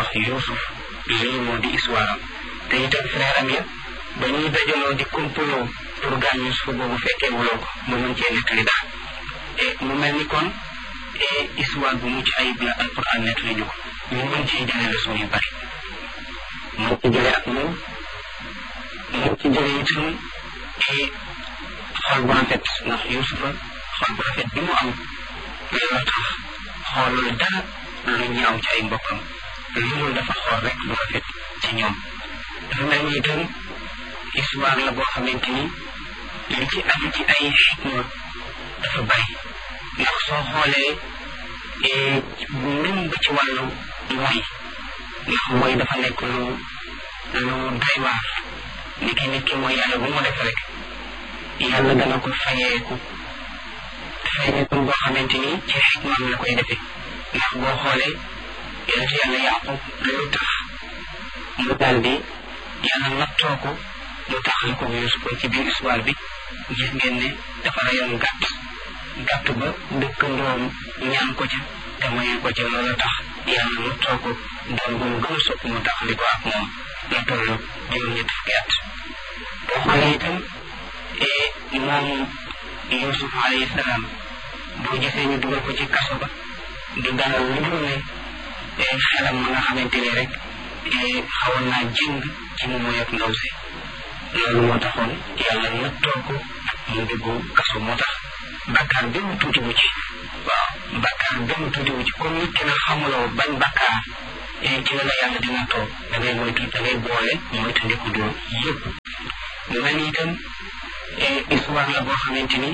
ndax Yuusuf lii moo di histoire am te itam frère am ya ba ñuy dajaloo di complot pour gaañ Yuusuf boobu fekkee wuloo ko mu mën cee nettali daal e mu mel ni kon histoire bu mucc ayib la alquran nettali ñu ko ñu mën cee jëlee leçon yu bari mën ci jëlee ak moom mën ci jëlee itam xol bu rafet ndax Yuusufa xol bu rafet bi mu am loolu tax xoolul dara lu ñaaw ci ay mbokkam loolu dafa xool rek lu rafet ci ñoom dafa mel ni itam histoire la boo xamante ni li ci aju ci ay xikma dafa bari ndax soo xoolee même ba ci wàllu mooy ndax mooy dafa nekk lu lu doy waar ni ki nit ki mooy yàlla bu mu def rek yàlla dana ko fayeeku fayeeku boo xamante ni ci xikmaam la koy defee ndax boo xoolee yonent yàlla yaqub lu tax mu daal di yàlla nattoo ko mu taxal ko Yuusuf ci biir histoire bi gis ngeen ne dafa rayoon gàtt gàtt ba dëkkandoom ñaan ko ca te mayu ko ca loolu tax yàlla nattoo ko doon bu mu gën a sopp mu taxali ko ak moom la toll juróom-ñetti fukki at boo xoolee itam moom Yuusuf alayhi salaam boo gisee ñu dugal ko ci kaso ba du dara lu dul ne xelam ma nga xamante ni rek xawoon naa jëng ci mu moy ak ndaw si loolu moo taxoon yàlla nattoo ko mu dugg kaso moo tax bakkaar benn tuuti wu ci waaw bakkaar benn tuuti wu ci comme nit ki na xamuloo bañ bakkaar ci la la yàlla di nattoo da ngay moytu da ngay boole moytu ndiku doo yëpp mu mel ni itam histoire la boo xamante ni